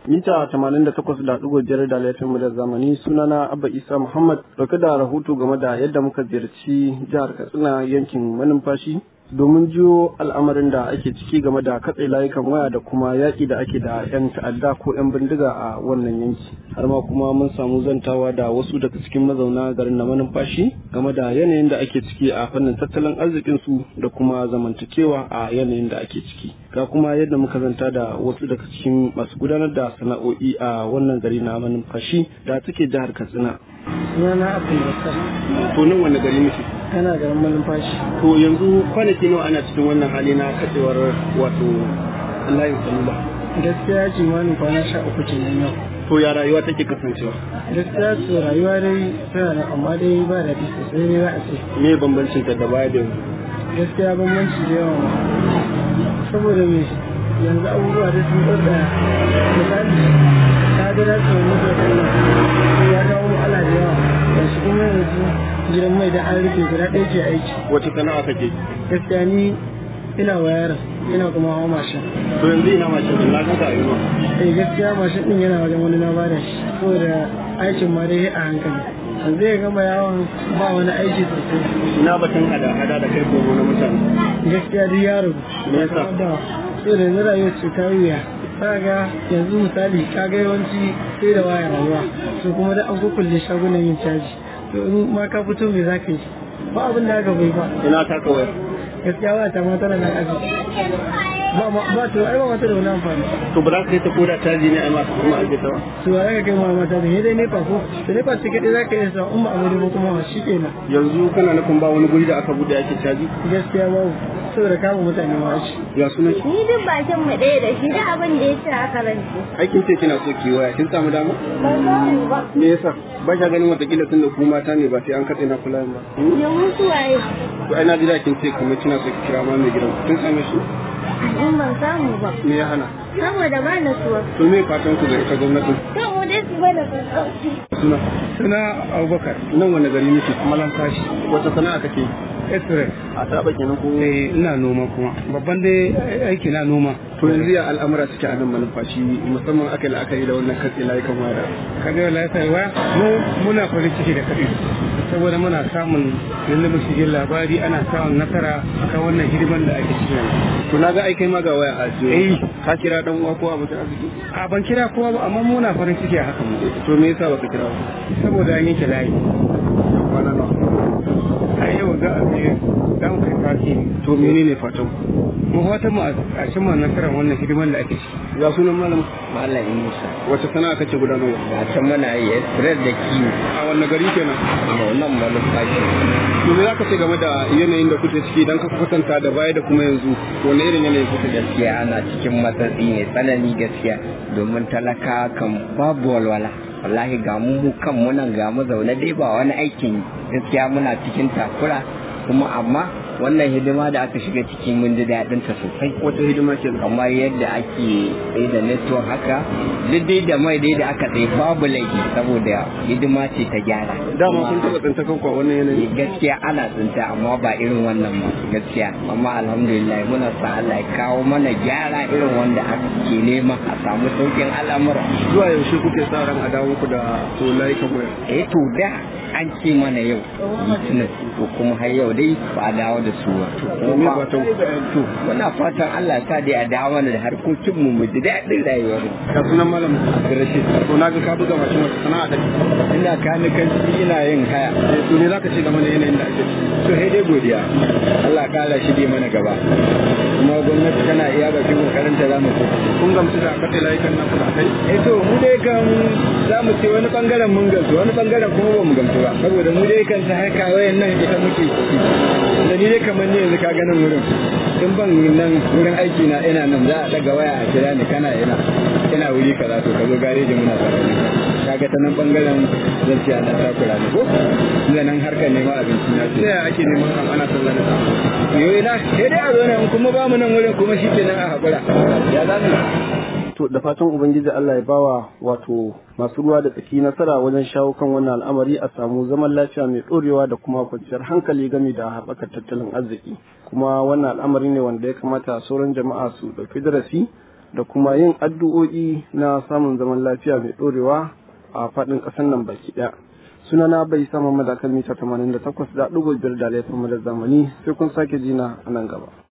mita 88.5 da laifin mu da zamani sunana Abba Isa Muhammad dauke da rahoto game da yadda muka ziyarci jihar Katsina yankin manumfashi domin jiyo al'amarin da ake ciki game da katse layukan waya da kuma yaƙi da ake da 'yan ta'adda ko 'yan bindiga a wannan yanki har ma kuma mun samu zantawa da wasu daga cikin mazauna garin na manumfashi game da yanayin da ake ciki a fannin tattalin arzikin su da kuma zamantakewa a yanayin da ake ciki ga kuma yadda muka zanta da wasu daga cikin masu gudanar da sana'o'i a wannan gari na manumfashi da take jihar katsina sunana abdulbakar to nan wani gari muke yana garin malumfashi to yanzu kwanaki nawa ana cikin wannan hali na katsewar wato layin salula gaskiya kimanin kwana sha uku kenan yau to ya rayuwa take kasancewa gaskiya to rayuwa dai tana da amma dai ba da sosai ne za a ce me bambancin ta da baya da yanzu gaskiya bambanci da yawa saboda me yanzu abubuwa da sun tsada misali ta ga da su mutu da ya kawo ala da yawa da shi kuma yanzu gidan mai da an rufe guda ɗaya ke aiki wace sana'a kake gaskiya ni ina wayar ina kuma hawa mashin to yanzu ina mashin din na ga ta yi eh gaskiya mashin din yana wajen wani na bada shi saboda aikin ma dai a hankali yanzu ya gama yawon ba wani aiki sosai ina batun hada hada da kai kogo na mutane gaskiya duk yaro Me yasa? da sai da yanzu rayuwar ce ta wuya kaga yanzu misali kaga yawanci sai da waya rayuwa to kuma da an kukulle shagunan yin caji to in ma ka fito me za ka yi ba abin da aka bai ba ina taka waya gaskiya ba ta ma tana nan aji ba ma ba to ai ba mata da wani amfani to ba za ka yi ta koda caji ne a masu kuma ake ta ba to ya ka kai ma mata da dai nepa ko to nepa ce kadai za ka iya sa in ba abu ba kuma shi kenan yanzu kana nufin ba wani guri da aka bude ake caji gaskiya babu saboda kama mutane ma shi ya sunan ki Ni duk bakin mu ɗaya da shi da abin da ya ce aka rance. aikin ce kina so ki waya kin samu dama Ba samu ba. me yasa ba ka ganin watakila tun da ku mata ne ba sai an katse na kula ba Ya mutu waye. to ai na ji da kin ce kuma kina so ki kira ma mai gidan kin same shi In ban samu ba. me ya hana Saboda ba na suwa. to me fatan ku ga ita gwamnatin Kan mu dai su bada sassauci. suna suna abubakar nan wani gari nake malam fashi wata sana'a kake esre a saba kenan ko eh ina noma kuma babban dai aiki na noma to yanzu ya al'amura suke a nan manufashi musamman aka yi la'akari da wannan katse layukan waya kaga lafiya waya mu muna farin ciki da kaɗi saboda muna samun lullubin shigin labari ana samun nasara akan wannan hidiman da ake cikin yanzu to na ga aikai ma ga waya a jiyo Eh. ka kira dan uwa ko abokin arziki a ban kira kowa ba amma muna farin ciki a hakan to me yasa baka kira ba saboda an yanke layi kwana nawa a yau za a je za mu kai fati to menene fatan ku mu fatan mu a cimma nasarar wannan hidiman da ake ciki ya sunan malam Malam Musa, wace sana'a kake gudanarwa a can muna yi express da kiwo a wannan gari kenan a nan manufashi. to me zaka ce game da yanayin da kuke ciki dan ka kwatanta da baya da kuma yanzu wani irin yanayi kuke ciki Gaskiya ana cikin matsatsi ne tsanani gaskiya domin talaka kan babu walwala. Wallahi ga mu mu kan munan ga mu zaune dai ba wani aikin gaskiya muna cikin takura kuma amma wannan hidima da aka shiga ciki mun ji daɗin ta sosai. wata hidima ke kamar yadda ake tsaye da network haka duk dai da mai dai da aka tsaye babu laifi saboda hidima ce ta gyara dama kun taba tsinta kanku a wannan yanayi gaskiya ana tsinta amma ba irin wannan ba gaskiya amma alhamdulillah muna sa Allah ya kawo mana gyara irin wanda ake nema a samu saukin al'amura zuwa yaushe kuke sa ran a dawo ku da to layukan waya eh to da an ce mana yau litinin to kuma har yau dai ba a dawo da su ba to me fatan ku to muna fatan Allah ya sa dai a dawo mana da harkokin mu mu ji daɗin rayuwar ya sunan malam Rashid to na ga ka buga mashin wata sana'a kake ina kanikanci ina yin haya Eh, to me zaka ce game da yanayin da ake ciki to sai dai godiya Allah kala shi dai mana gaba kuma gwamnati tana iya bakin kokarin ta zamu so kun gamsu da katse layukan naku da kai eh to mu dai kan zamu ce wani bangaren mun gamsu wani bangaren kuma ba mu gamsu ba saboda mu dai kan ta harka wayan nan ita muke ciki da ni dai kamar ni yanzu ka ganin wurin in ban nan wurin aiki na ina nan za a daga waya a kira ni kana ina ina wuri kaza to ka zo gareji muna tare da kaga ta nan bangaren zan ce ana takura ne ko ina nan harkar neman abinci na ta ce yaya ake neman kan ana sallah da safe yoyi na sai dai a zo nan kuma ba mu nan wurin kuma shi kenan a haƙura ya za mu to da fatan ubangiji Allah ya bawa wato masu ruwa da tsaki nasara wajen shawo kan wannan al'amari a samu zaman lafiya mai ɗorewa da kuma kwanciyar hankali game da haɓakar tattalin arziki kuma wannan al'amari ne wanda ya kamata sauran jama'a su ɗauki darasi da kuma yin addu'o'i na samun zaman lafiya mai ɗorewa a faɗin ƙasar nan baki ɗaya. Sunana bai sama madakar mita 88 da ɗigo biyar da laifin zamani sai kun sake jina a nan gaba.